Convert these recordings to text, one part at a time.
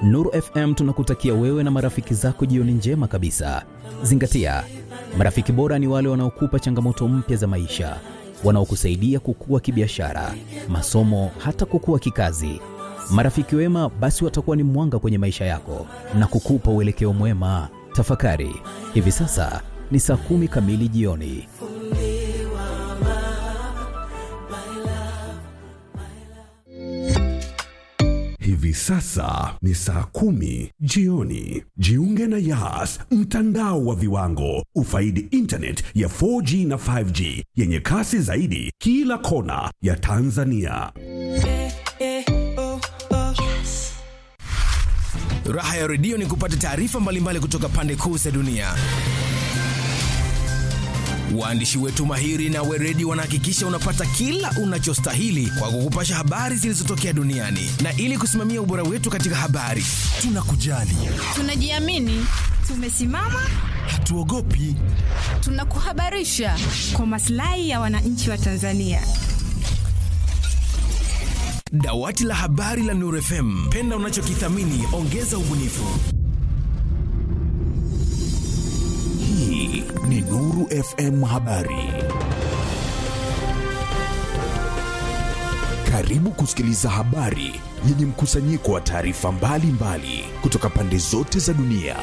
Nuru FM tunakutakia wewe na marafiki zako jioni njema kabisa. Zingatia, marafiki bora ni wale wanaokupa changamoto mpya za maisha, wanaokusaidia kukua kibiashara, masomo, hata kukua kikazi. Marafiki wema basi watakuwa ni mwanga kwenye maisha yako na kukupa uelekeo mwema. Tafakari, hivi sasa ni saa kumi kamili jioni. Hivi sasa ni saa kumi jioni. Jiunge na Yas, mtandao wa viwango. Ufaidi internet ya 4G na 5G yenye kasi zaidi kila kona ya Tanzania. Raha ya redio ni kupata taarifa mbalimbali kutoka pande kuu za dunia. Waandishi wetu mahiri na weredi wanahakikisha unapata kila unachostahili kwa kukupasha habari zilizotokea duniani, na ili kusimamia ubora wetu katika habari, tunakujali, Tunajiamini, tumesimama, hatuogopi. tunakuhabarisha kwa maslahi ya wananchi wa Tanzania. Dawati la habari la Nuru FM, penda unachokithamini, ongeza ubunifu. Hii ni Nuru FM Habari. Karibu kusikiliza habari yenye mkusanyiko wa taarifa mbalimbali kutoka pande zote za dunia.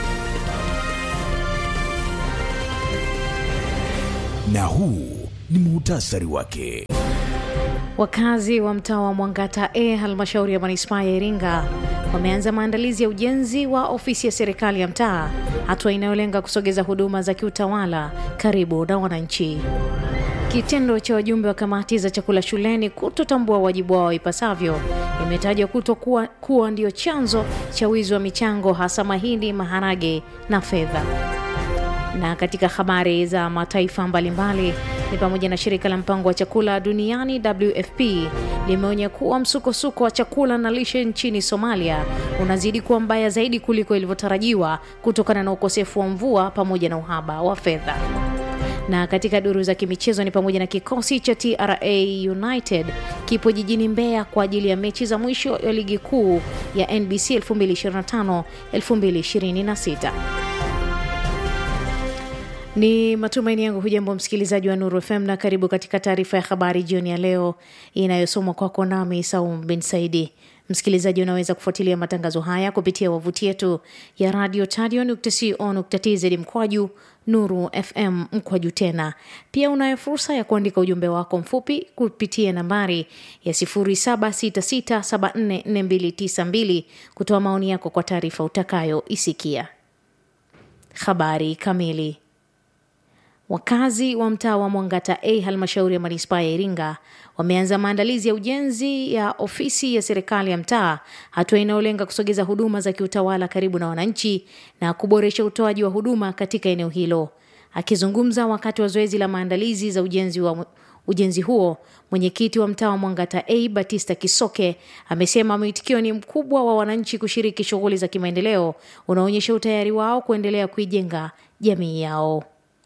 Na huu ni muhtasari wake. Wakazi wa mtaa wa Mwangata A halmashauri ya manispaa ya Iringa wameanza maandalizi ya ujenzi wa ofisi ya serikali ya mtaa, hatua inayolenga kusogeza huduma za kiutawala karibu na wananchi. Kitendo cha wajumbe wa kamati za chakula shuleni kutotambua wajibu wao ipasavyo imetajwa kutokuwa kuwa ndio chanzo cha wizi wa michango hasa mahindi, maharage na fedha. Na katika habari za mataifa mbalimbali ni pamoja na shirika la mpango wa chakula duniani WFP limeonya kuwa msukosuko wa chakula na lishe nchini Somalia unazidi kuwa mbaya zaidi kuliko ilivyotarajiwa kutokana na ukosefu wa mvua pamoja na uhaba wa fedha. Na katika duru za kimichezo ni pamoja na kikosi cha TRA United kipo jijini Mbeya kwa ajili ya mechi za mwisho ya ligi kuu ya NBC 2025-2026. Ni matumaini yangu hujambo msikilizaji wa Nuru FM na karibu katika taarifa ya habari jioni ya leo inayosomwa kwako nami Saum bin Saidi. Msikilizaji, unaweza kufuatilia matangazo haya kupitia wavuti yetu ya radio tadio.co.tz mkwaju Nuru FM mkwaju tena. Pia unayo fursa ya kuandika ujumbe wako mfupi kupitia nambari ya 0766744292 kutoa maoni yako kwa taarifa utakayoisikia. Habari kamili. Wakazi wa mtaa wa Mwangata A halmashauri ya manispaa ya Iringa wameanza maandalizi ya ujenzi ya ofisi ya serikali ya mtaa, hatua inayolenga kusogeza huduma za kiutawala karibu na wananchi na kuboresha utoaji wa huduma katika eneo hilo. Akizungumza wakati wa zoezi la maandalizi za ujenzi wa ujenzi huo, mwenyekiti wa mtaa wa Mwangata A Batista Kisoke amesema mwitikio ni mkubwa wa wananchi kushiriki shughuli za kimaendeleo, unaonyesha utayari wao kuendelea kuijenga jamii yao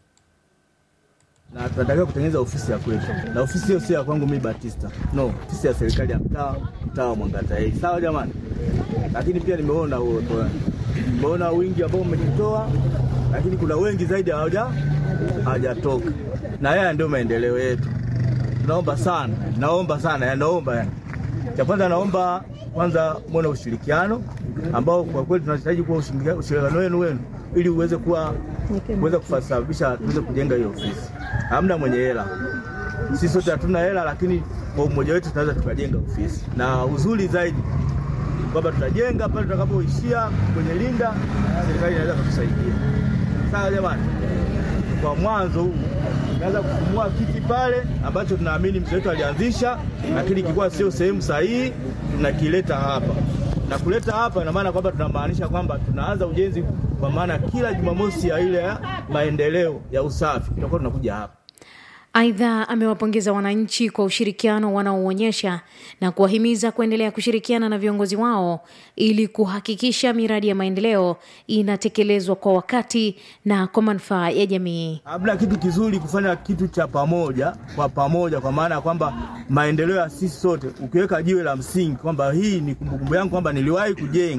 na tunatakiwa kutengeneza ofisi ya kwetu, na ofisi hiyo sio ya kwangu mimi Batista, no, ofisi ya serikali ya mtaa, mtaa wa Mwangata A. Sawa jamani, lakini pia nimeona huo, nimeona wingi ambao umejitoa, lakini kuna wengi zaidi hawaja hawajatoka, na haya ndio maendeleo yetu. Tunaomba sana, naomba sana, ya naomba yani, cha kwanza naomba kwanza mwone ushirikiano ambao kwa kweli tunahitaji kuwa ushirikiano wenu wenu ili uweze kuwa kuweza kusababisha tuweze kujenga hiyo ofisi. Hamna mwenye hela, sisi sote hatuna hela, lakini kwa umoja wetu tunaweza tukajenga ofisi, na uzuri zaidi kwamba tutajenga pale tutakapoishia kwenye linda, serikali inaweza kutusaidia. Sawa jamani, kwa mwanzo huu tunaweza kufumua kiti pale ambacho tunaamini mzee wetu alianzisha, lakini kilikuwa sio sehemu sahihi, tunakileta hapa na kuleta hapa, ina maana kwamba tunamaanisha kwamba tunaanza ujenzi, kwa maana kila Jumamosi ya ile ya maendeleo ya usafi tutakuwa tunakuja hapa. Aidha, amewapongeza wananchi kwa ushirikiano wanaoonyesha na kuwahimiza kuendelea kushirikiana na viongozi wao ili kuhakikisha miradi ya maendeleo inatekelezwa kwa wakati na kwa manufaa ya jamii. Hamna kitu kizuri kufanya kitu cha pamoja kwa pamoja, kwa maana ya kwamba maendeleo ya sisi sote, ukiweka jiwe la msingi kwamba hii ni kumbukumbu yangu kwamba niliwahi kujenga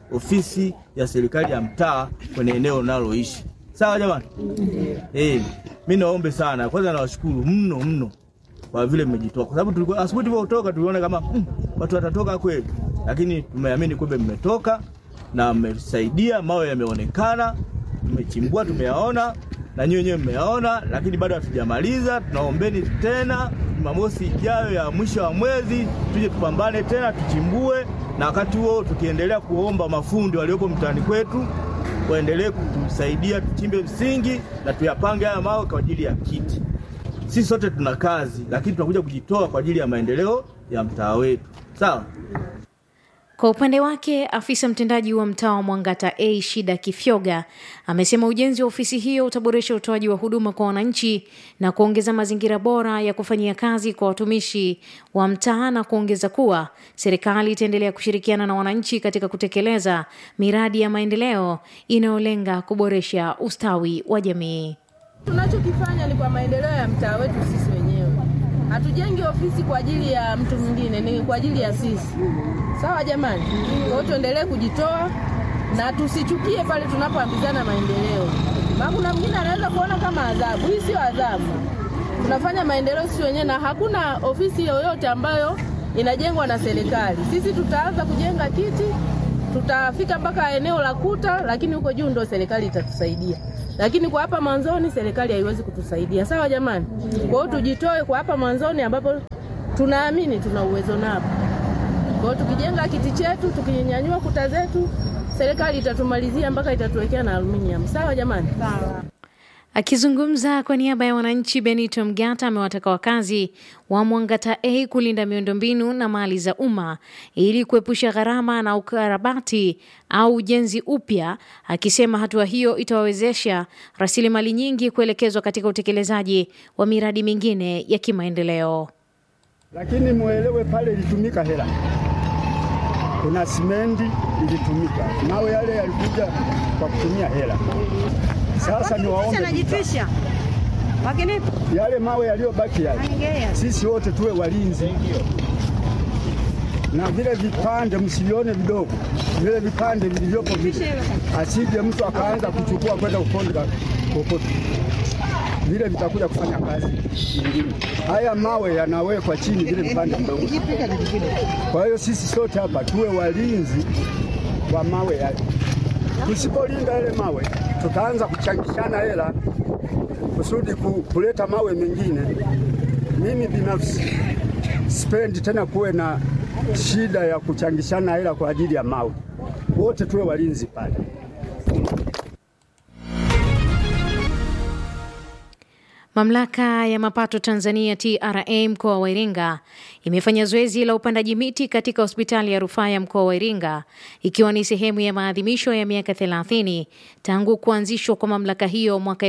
ofisi ya serikali ya mtaa kwenye eneo unaloishi. Sawa jamani? Eh, mi naombe sana, kwanza nawashukuru mno mno kwa vile mmejitoa, kwa sababu tulikuwa asubuhi tulivyotoka tuliona kama mm, watu watatoka kweli, lakini tumeamini kumbe mmetoka na mmesaidia, mawe yameonekana, tumechimbua, tumeyaona na nyinyi wenyewe mmeyaona, lakini bado hatujamaliza. Tunaombeni tena Jumamosi ijayo ya mwisho wa mwezi tuje tupambane tena, tuchimbue, na wakati huo tukiendelea kuomba mafundi waliopo mtaani kwetu waendelee kutusaidia tuchimbe msingi na tuyapange haya mawe kwa ajili ya kiti. Sisi sote tuna kazi, lakini tunakuja kujitoa kwa ajili ya maendeleo ya mtaa wetu. Sawa? Kwa upande wake afisa mtendaji wa mtaa wa Mwangata A Shida Kifyoga amesema ujenzi wa ofisi hiyo utaboresha utoaji wa huduma kwa wananchi na kuongeza mazingira bora ya kufanyia kazi kwa watumishi wa mtaa na kuongeza kuwa serikali itaendelea kushirikiana na wananchi katika kutekeleza miradi ya maendeleo inayolenga kuboresha ustawi wa jamii. Tunachokifanya ni kwa maendeleo ya mtaa wetu sisi wenyewe. Hatujengi ofisi kwa ajili ya mtu mwingine, ni kwa ajili ya sisi. Sawa jamani? Kwa hiyo tuendelee kujitoa na tusichukie pale tunapoambizana maendeleo. Maana kuna mwingine anaweza kuona kama adhabu. Hii sio adhabu. Tunafanya maendeleo sisi wenyewe na hakuna ofisi yoyote ambayo inajengwa na serikali. Sisi tutaanza kujenga kiti, tutafika mpaka eneo la kuta, lakini huko juu ndo serikali itatusaidia. Lakini kwa hapa mwanzoni serikali haiwezi kutusaidia. Sawa jamani? Kwa hiyo tujitoe kwa hapa mwanzoni ambapo tunaamini tuna uwezo napo. Kwa hiyo tukijenga kiti chetu, tukinyanyua kuta zetu, serikali itatumalizia mpaka itatuwekea na aluminium. Sawa jamani? Sawa. Akizungumza kwa niaba ya wananchi, Benito Mgata amewataka wakazi wa Mwangata A kulinda miundombinu na mali za umma ili kuepusha gharama na ukarabati au ujenzi upya, akisema hatua hiyo itawawezesha rasilimali nyingi kuelekezwa katika utekelezaji wa miradi mingine ya kimaendeleo. Lakini muelewe pale ilitumika hela, kuna simendi ilitumika, mawe yale yalikuja kwa kutumia hela. Sasa ni waombe yale mawe yaliyobaki yale, sisi wote tuwe walinzi, na vile vipande msivione vidogo, vile vipande vilivyopo vile, asije mtu akaanza kuchukua kwenda kuponda kokote, vile vitakuja kufanya kazi nyingine. Haya mawe yanawekwa chini, vile vipande vidogo. Kwa hiyo sisi sote hapa tuwe walinzi wa mawe yale. Tusipolinda yale mawe, tutaanza kuchangishana hela kusudi ku, kuleta mawe mengine. Mimi binafsi sipendi tena kuwe na shida ya kuchangishana hela kwa ajili ya mawe. Wote tuwe walinzi pale. Mamlaka ya mapato Tanzania TRA mkoa wa Iringa imefanya zoezi la upandaji miti katika hospitali ya rufaa ya mkoa wa Iringa ikiwa ni sehemu ya maadhimisho ya miaka 30 tangu kuanzishwa kwa mamlaka hiyo mwaka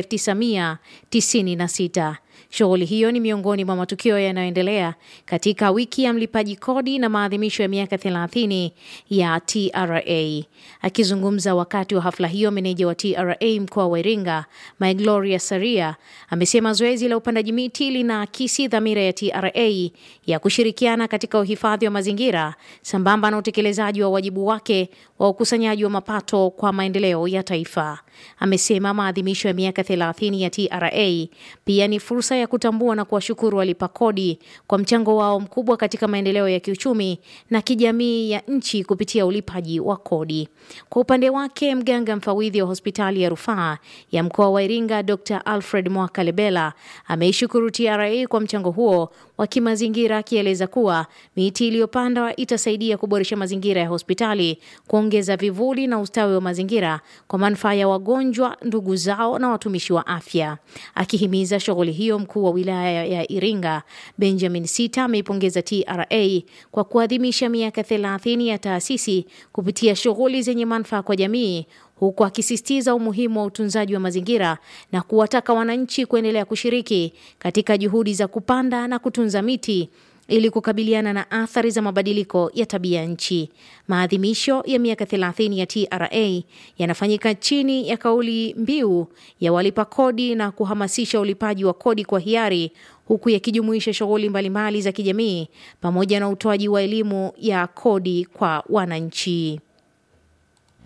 1996. Shughuli hiyo ni miongoni mwa matukio yanayoendelea katika wiki ya mlipaji kodi na maadhimisho ya miaka 30 ya TRA. Akizungumza wakati wa hafla hiyo, meneja wa TRA mkoa wa Iringa My Gloria Saria amesema zoezi la upandaji miti linaakisi dhamira ya TRA ya kushirikiana katika uhifadhi wa mazingira sambamba na utekelezaji wa wajibu wake wa ukusanyaji wa mapato kwa maendeleo ya taifa. Amesema maadhimisho ya miaka 30 ya TRA pia ni fursa ya kutambua na kuwashukuru walipa kodi kwa mchango wao mkubwa katika maendeleo ya kiuchumi na kijamii ya nchi kupitia ulipaji wa kodi. Kwa upande wake, mganga mfawidhi wa hospitali ya rufaa ya mkoa wa Iringa Dr. Alfred Mwakalebela ameishukuru TRA kwa mchango huo wa kimazingira, akieleza kuwa miti iliyopandwa itasaidia kuboresha mazingira ya hospitali, kuongeza vivuli na ustawi wa mazingira kwa manufaa ya wagonjwa, ndugu zao na watumishi wa afya. Akihimiza shughuli hiyo, mkuu wa wilaya ya Iringa Benjamin Sita ameipongeza TRA kwa kuadhimisha miaka 30 ya taasisi kupitia shughuli zenye manufaa kwa jamii huku akisisitiza umuhimu wa utunzaji wa mazingira na kuwataka wananchi kuendelea kushiriki katika juhudi za kupanda na kutunza miti ili kukabiliana na athari za mabadiliko ya tabia nchi. Maadhimisho ya miaka 30 ya TRA yanafanyika chini ya kauli mbiu ya walipa kodi na kuhamasisha ulipaji wa kodi kwa hiari huku yakijumuisha shughuli mbalimbali za kijamii pamoja na utoaji wa elimu ya kodi kwa wananchi.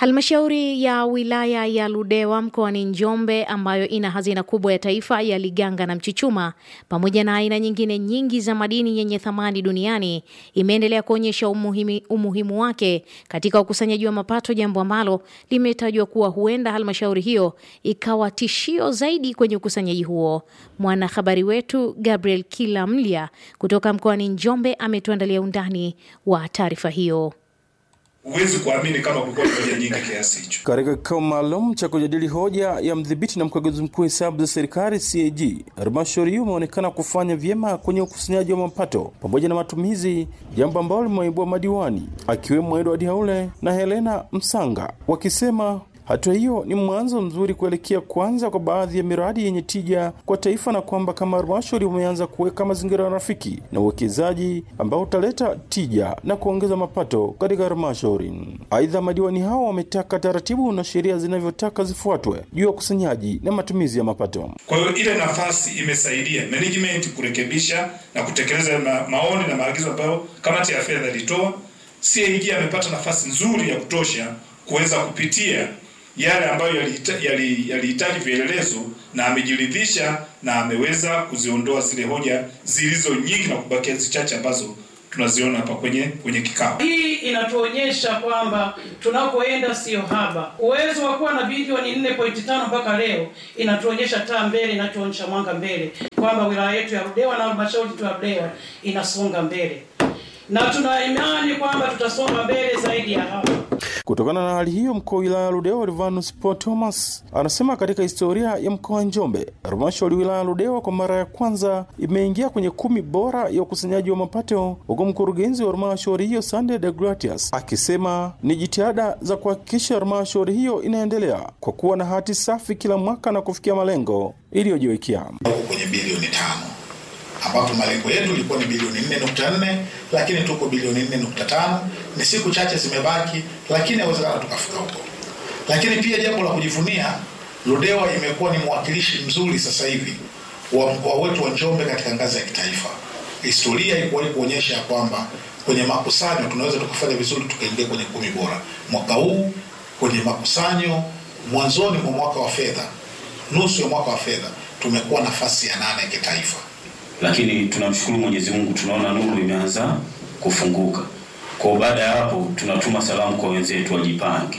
Halmashauri ya wilaya ya Ludewa mkoani Njombe ambayo ina hazina kubwa ya taifa ya Liganga na Mchuchuma pamoja na aina nyingine nyingi za madini yenye thamani duniani imeendelea kuonyesha umuhimi, umuhimu wake katika ukusanyaji wa mapato, jambo ambalo limetajwa kuwa huenda halmashauri hiyo ikawa tishio zaidi kwenye ukusanyaji huo. Mwanahabari wetu Gabriel Kilamlya kutoka mkoani Njombe ametuandalia undani wa taarifa hiyo. Huwezi kuamini kama kulikuwa na hoja nyingi kiasi hicho. Katika kikao maalum cha kujadili hoja ya mdhibiti na mkaguzi mkuu hesabu za serikali CAG, halmashauri hiyo imeonekana kufanya vyema kwenye ukusanyaji wa mapato pamoja na matumizi, jambo ambalo limeibua madiwani akiwemo Edward Haule na Helena Msanga wakisema hatua hiyo ni mwanzo mzuri kuelekea kuanza kwa baadhi ya miradi yenye tija kwa taifa, na kwamba kama halmashauri umeanza kuweka mazingira rafiki na uwekezaji ambao utaleta tija na kuongeza mapato katika halmashauri. Aidha, madiwani hao wametaka taratibu na sheria zinavyotaka zifuatwe juu ya ukusanyaji na matumizi ya mapato. Kwa hiyo ile nafasi imesaidia management kurekebisha na kutekeleza ma maoni na maagizo ambayo kamati ya fedha ilitoa. CAG amepata nafasi nzuri ya kutosha kuweza kupitia yale ambayo yalihitaji yali, yali vielelezo na amejiridhisha na ameweza kuziondoa zile hoja zilizo nyingi na kubakia zichache ambazo tunaziona hapa kwenye kwenye kikao. Hii inatuonyesha kwamba tunakoenda sio haba. Uwezo wa kuwa na bilioni 4.5 mpaka leo inatuonyesha taa mbele, inatuonyesha mwanga mbele kwamba wilaya yetu ya Ludewa na halmashauri yetu ya Ludewa inasonga mbele, na tuna imani kwamba tutasonga mbele zaidi ya hapa. Kutokana na hali hiyo, mkuu wa wilaya ya Ludewa Silvanus Paul Thomas anasema katika historia ya mkoa wa Njombe, halmashauri wilaya ya Ludewa kwa mara ya kwanza imeingia kwenye kumi bora ya ukusanyaji wa mapato, huku mkurugenzi wa halmashauri hiyo Sunday de Gratias akisema ni jitihada za kuhakikisha halmashauri hiyo inaendelea kwa kuwa na hati safi kila mwaka na kufikia malengo iliyojiwekea huko kwenye bilioni tano ambapo malengo yetu ilikuwa ni bilioni 4.4 lakini tuko bilioni 4.5. Ni siku chache zimebaki, lakini inawezekana tukafika huko. Lakini pia jambo la kujivunia, Ludewa imekuwa ni mwakilishi mzuri sasa hivi wa mkoa wetu wa Njombe katika ngazi ya kitaifa. Historia ilikuwa kuonyesha kwamba kwenye makusanyo tunaweza tukafanya vizuri tukaingia kwenye kumi bora. Mwaka huu kwenye makusanyo, mwanzoni mwa mwaka wa fedha, nusu ya mwaka wa fedha, tumekuwa nafasi ya nane kitaifa lakini tunamshukuru Mwenyezi Mungu, tunaona nuru imeanza kufunguka. Kwa baada ya hapo, tunatuma salamu kwa wenzetu wajipange.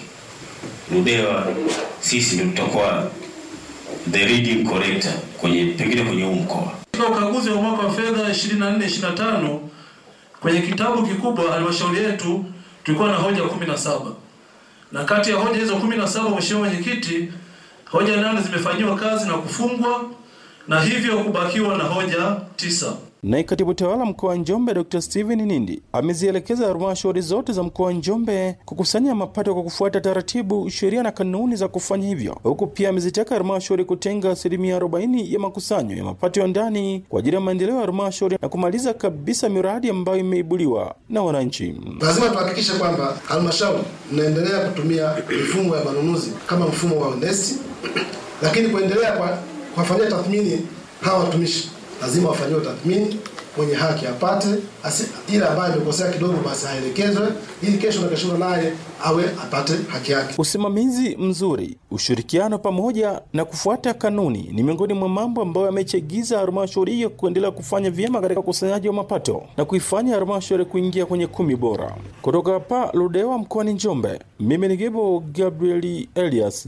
Ludewa sisi ndio tutakuwa the reading corrector kwenye pengine kwenye huu mkoa. Katika ukaguzi wa mwaka wa fedha 24 25 kwenye kitabu kikubwa halmashauri yetu tulikuwa na hoja 17 na kati ya hoja hizo 17, Mheshimiwa Mwenyekiti, hoja nane zimefanyiwa kazi na kufungwa na hivyo kubakiwa na hoja tisa. Naye katibu tawala mkoa wa Njombe Dr. Steven Nindi amezielekeza halmashauri zote za mkoa wa Njombe kukusanya mapato kwa kufuata taratibu, sheria na kanuni za kufanya hivyo, huku pia amezitaka halmashauri kutenga asilimia 40 ya makusanyo ya mapato ya ndani kwa ajili ya maendeleo ya halmashauri na kumaliza kabisa miradi ambayo imeibuliwa na wananchi. Lazima tuhakikishe kwamba halmashauri inaendelea kutumia mifumo ya manunuzi kama mfumo wa onesti, lakini kuendelea kwa kuwafanyia tathmini hawa watumishi lazima wafanyiwe tathmini, mwenye haki apate, ile ambaye amekosea kidogo basi aelekezwe, ili kesho na kesho naye awe apate haki yake. Usimamizi mzuri, ushirikiano pamoja na kufuata kanuni ni miongoni mwa mambo ambayo yamechagiza halmashauri hiyo kuendelea kufanya vyema katika ukusanyaji wa mapato na kuifanya halmashauri kuingia kwenye kumi bora. Kutoka hapa Ludewa mkoani Njombe, mimi ni Gebo Gabrieli Elias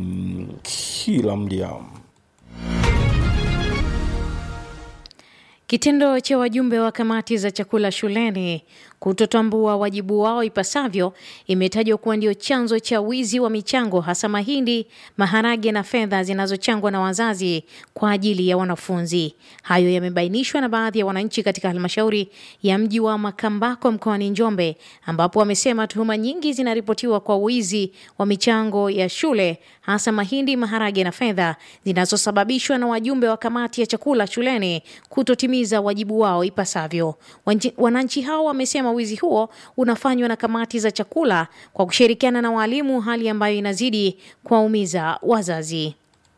kila mdia Kitendo cha wajumbe wa kamati za chakula shuleni kutotambua wajibu wao ipasavyo imetajwa kuwa ndio chanzo cha wizi wa michango hasa mahindi, maharage na fedha zinazochangwa na wazazi kwa ajili ya wanafunzi. Hayo yamebainishwa na baadhi ya wananchi katika halmashauri ya mji wa Makambako mkoani Njombe, ambapo wamesema tuhuma nyingi zinaripotiwa kwa wizi wa michango ya shule hasa mahindi, maharage na fedha zinazosababishwa na wajumbe wa kamati ya chakula shuleni kutotimiza wajibu wao ipasavyo. Wananchi hao wamesema wizi huo unafanywa na kamati za chakula kwa kushirikiana na walimu, hali ambayo inazidi kuwaumiza wazazi.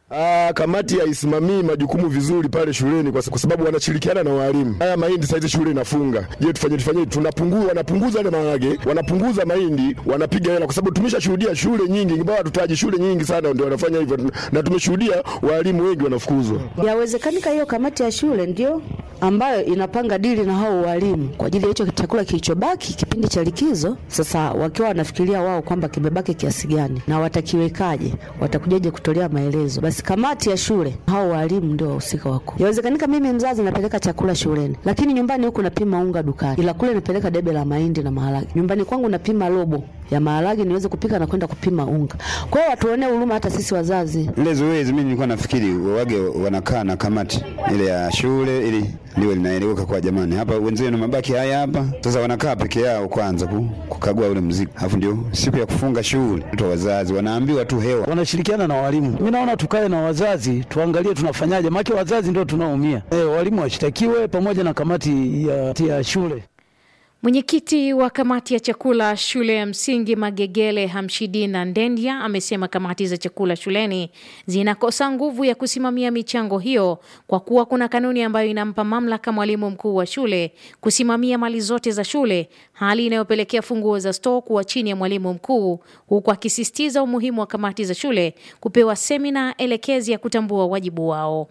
Ah, kamati haisimamii majukumu vizuri pale shuleni kwa kwa sababu wanashirikiana na walimu. Haya mahindi saizi shule inafunga. Je, tufanye tufanye tunapungua wanapunguza ile maharage, wanapunguza mahindi, wanapiga hela kwa sababu tumeshashuhudia shule nyingi, ingawa tutaji shule nyingi sana ndio wanafanya hivyo na tumeshuhudia walimu wengi wanafukuzwa. Yawezekanika hiyo kamati ya shule ndio ambayo inapanga dili na hao walimu kwa ajili ya hicho chakula kilichobaki kipindi cha likizo. Sasa wakiwa wanafikiria wao kwamba kimebaki kiasi gani na watakiwekaje, watakujaje kutolea maelezo, basi kamati ya shule hao walimu ndio wahusika wakuu. Yawezekanika mimi mzazi napeleka chakula shuleni, lakini nyumbani huku napima unga dukani, ila kule napeleka debe la mahindi na maharage. Nyumbani kwangu napima robo ya maharage niweze kupika na kwenda kupima unga. Kwa hiyo watuonee huruma hata sisi wazazi. Ile zoezi mimi nilikuwa nafikiri wage wanakaa na kamati ile ya shule ili liwe linaeleweka kwa jamani, hapa wenzenu mabaki haya hapa. Sasa wanakaa peke yao kwanza ku, kukagua ule mzigo, alafu ndio siku ya kufunga shule tu wazazi wanaambiwa tu hewa. wanashirikiana na walimu. Mimi naona tukae na wazazi tuangalie tunafanyaje, maana wazazi ndio tunaoumia. Eh, walimu washtakiwe pamoja na kamati ya, ya shule. Mwenyekiti wa kamati ya chakula shule ya msingi Magegele Hamshidina Ndendya amesema kamati za chakula shuleni zinakosa nguvu ya kusimamia michango hiyo kwa kuwa kuna kanuni ambayo inampa mamlaka mwalimu mkuu wa shule kusimamia mali zote za shule, hali inayopelekea funguo za stoo kuwa chini ya mwalimu mkuu, huku akisisitiza umuhimu wa kamati za shule kupewa semina elekezi ya kutambua wajibu wao.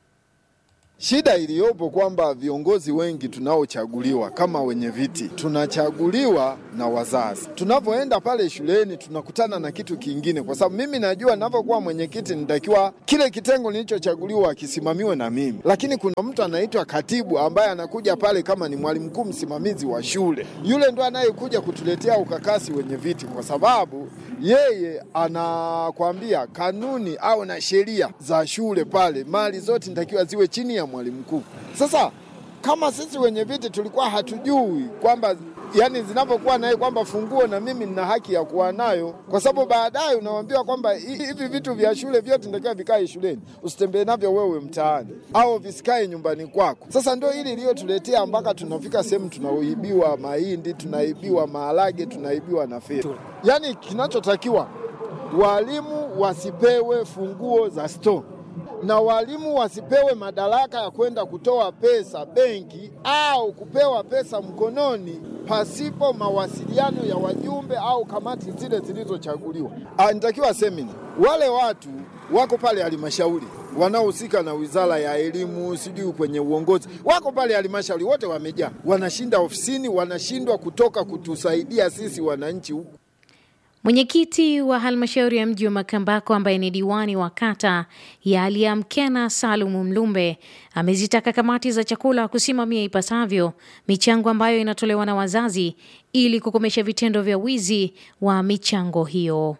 Shida iliyopo kwamba viongozi wengi tunaochaguliwa kama wenye viti tunachaguliwa na wazazi. Tunapoenda pale shuleni tunakutana na kitu kingine, kwa sababu mimi najua ninapokuwa mwenyekiti nitakiwa kile kitengo nilichochaguliwa kisimamiwe na mimi, lakini kuna mtu anaitwa katibu ambaye anakuja pale kama ni mwalimu mkuu msimamizi wa shule. Yule ndo anayekuja kutuletea ukakasi wenye viti, kwa sababu yeye anakwambia kanuni au na sheria za shule pale, mali zote nitakiwa ziwe chini ya mwalimu mkuu. Sasa kama sisi wenye viti tulikuwa hatujui kwamba yani zinapokuwa naye kwamba funguo na mimi nina haki ya kuwa nayo, kwa sababu baadaye unaambiwa kwamba hi- hivi vitu vya shule vyote nitakiwa vikae shuleni, usitembee navyo wewe mtaani au visikae nyumbani kwako. Sasa ndio hili iliyotuletea mpaka tunafika sehemu tunaibiwa mahindi, tunaibiwa maharage, tunaibiwa na fedha. Yani kinachotakiwa walimu wasipewe funguo za store na walimu wasipewe madaraka ya kwenda kutoa pesa benki au kupewa pesa mkononi pasipo mawasiliano ya wajumbe au kamati zile zilizochaguliwa. Ah, Nitakiwa semina, wale watu wako pale halmashauri wanaohusika na wizara ya elimu, sijui kwenye uongozi, wako pale halmashauri, wote wamejaa, wanashinda ofisini, wanashindwa kutoka kutusaidia sisi wananchi huku. Mwenyekiti wa halmashauri ya mji wa Makambako ambaye ni diwani wa kata ya Aliamkena Salumu Mlumbe amezitaka kamati za chakula kusimamia ipasavyo michango ambayo inatolewa na wazazi ili kukomesha vitendo vya wizi wa michango hiyo.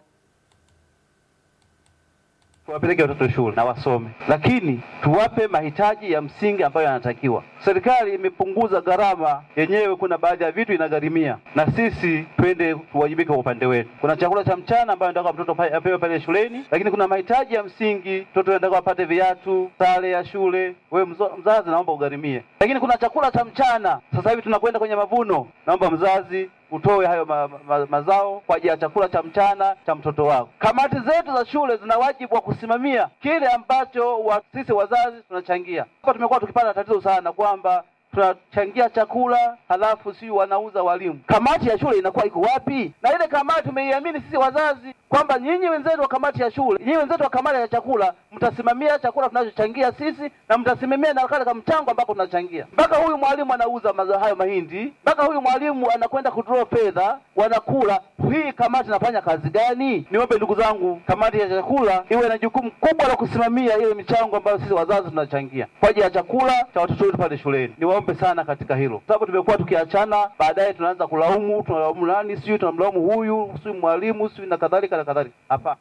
tuwapeleke watoto shule na wasome, lakini tuwape mahitaji ya msingi ambayo yanatakiwa. Serikali imepunguza gharama yenyewe, kuna baadhi ya vitu inagharimia, na sisi twende tuwajibike kwa upande wetu. Kuna chakula cha mchana ambayo nataka mtoto pa- apewe pale shuleni, lakini kuna mahitaji ya msingi, mtoto anataka apate viatu, sare ya shule. Wewe mzo- mzazi, naomba ugharimie. Lakini kuna chakula cha mchana, sasa hivi tunakwenda kwenye mavuno, naomba mzazi utoe hayo ma, ma, mazao kwa ajili ya chakula cha mchana cha mtoto wako. Kamati zetu za shule zina wajibu wa kusimamia kile ambacho wa, sisi wazazi tunachangia. Hapa tumekuwa tukipata tatizo sana kwamba tunachangia chakula halafu si wanauza walimu. Kamati ya shule inakuwa iko wapi? Na ile kamati tumeiamini sisi wazazi kwamba nyinyi wenzetu wa kamati ya shule, nyinyi wenzetu wa kamati ya chakula, mtasimamia chakula tunachochangia sisi na mtasimamia na kale mchango ambako tunachangia. Mpaka huyu mwalimu anauza mazao hayo mahindi, mpaka huyu mwalimu anakwenda kudraw fedha, wanakula. Hii kamati inafanya kazi gani? Niombe ndugu zangu, kamati ya chakula iwe na jukumu kubwa la kusimamia ile michango ambayo sisi wazazi tunachangia kwa ajili ya chakula cha watoto wetu pale shuleni. Niwaombe sana katika hilo, sababu tumekuwa tukiachana, baadaye tunaanza kulaumu, tunalaumu nani, sijui tunamlaumu huyu, sijui mwalimu, sijui na kadhalika na kadhalika. Hapana.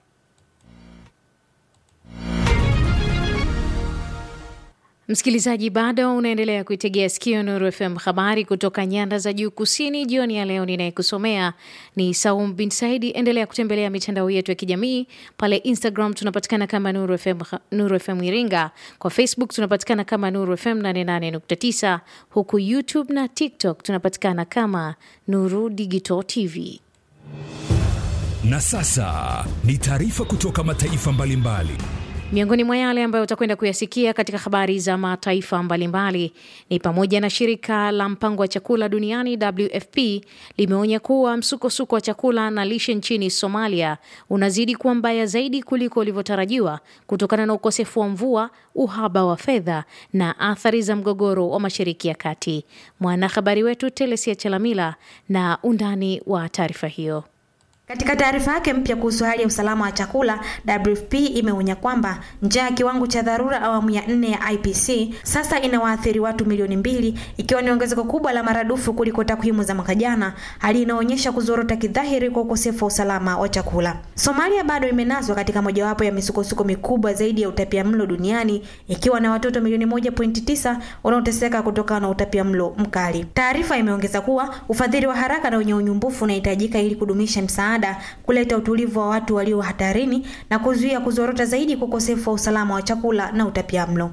Msikilizaji, bado unaendelea kuitegea sikio Nuru FM, habari kutoka nyanda za juu kusini. Jioni ya leo ninayekusomea ni Saum bin Saidi. Endelea kutembelea mitandao yetu ya kijamii pale Instagram tunapatikana kama Nuru FM, Nuru FM Iringa. Kwa Facebook tunapatikana kama Nuru FM 88.9, huku YouTube na TikTok tunapatikana kama Nuru Digital TV. Na sasa ni taarifa kutoka mataifa mbalimbali. Miongoni mwa yale ambayo utakwenda kuyasikia katika habari za mataifa mbalimbali ni pamoja na shirika la mpango wa chakula duniani WFP limeonya kuwa msukosuko wa chakula na lishe nchini Somalia unazidi kuwa mbaya zaidi kuliko ulivyotarajiwa kutokana na ukosefu wa mvua, uhaba wa fedha na athari za mgogoro wa Mashariki ya Kati. Mwanahabari wetu Telesia Chalamila na undani wa taarifa hiyo. Katika taarifa yake mpya kuhusu hali ya usalama wa chakula, WFP imeonya kwamba njaa ya kiwango cha dharura awamu ya nne ya IPC sasa inawaathiri watu milioni mbili, ikiwa ni ongezeko kubwa la maradufu kuliko takwimu za mwaka jana, hali inaonyesha kuzorota kidhahiri kwa ukosefu wa usalama wa chakula. Somalia bado imenaswa katika mojawapo ya misukosuko mikubwa zaidi ya utapia mlo duniani, ikiwa na watoto milioni moja pointi tisa wanaoteseka kutokana na utapia mlo mkali. Taarifa imeongeza kuwa ufadhili wa haraka na wenye unyumbufu unahitajika ili kudumisha msaada kuleta utulivu wa watu walio hatarini na kuzuia kuzorota zaidi kwa ukosefu wa usalama wa chakula na utapiamlo.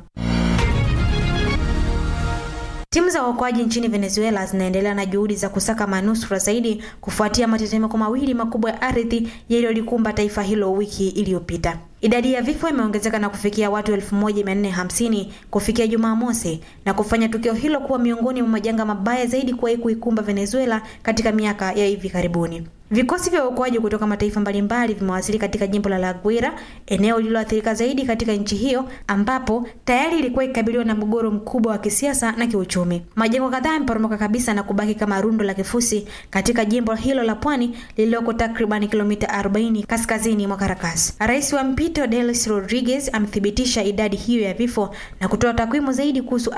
Timu za uokoaji nchini Venezuela zinaendelea na juhudi za kusaka manusura zaidi kufuatia matetemeko mawili makubwa ya ardhi yaliyolikumba taifa hilo wiki iliyopita. Idadi ya vifo imeongezeka na kufikia watu 1450 kufikia Jumamosi na kufanya tukio hilo kuwa miongoni mwa majanga mabaya zaidi kuwahi kuikumba Venezuela katika miaka ya hivi karibuni. Vikosi vya uokoaji kutoka mataifa mbalimbali vimewasili katika jimbo la La Guaira, eneo lililoathirika zaidi katika nchi hiyo, ambapo tayari ilikuwa ikikabiliwa na mgogoro mkubwa wa kisiasa na kiuchumi. Majengo kadhaa yameporomoka kabisa na kubaki kama rundo la kifusi katika jimbo hilo la pwani lililoko takriban kilomita 40 kaskazini mwa Caracas. Rais wa mpito Delcy Rodriguez amethibitisha idadi hiyo ya vifo na kutoa takwimu zaidi kuhusu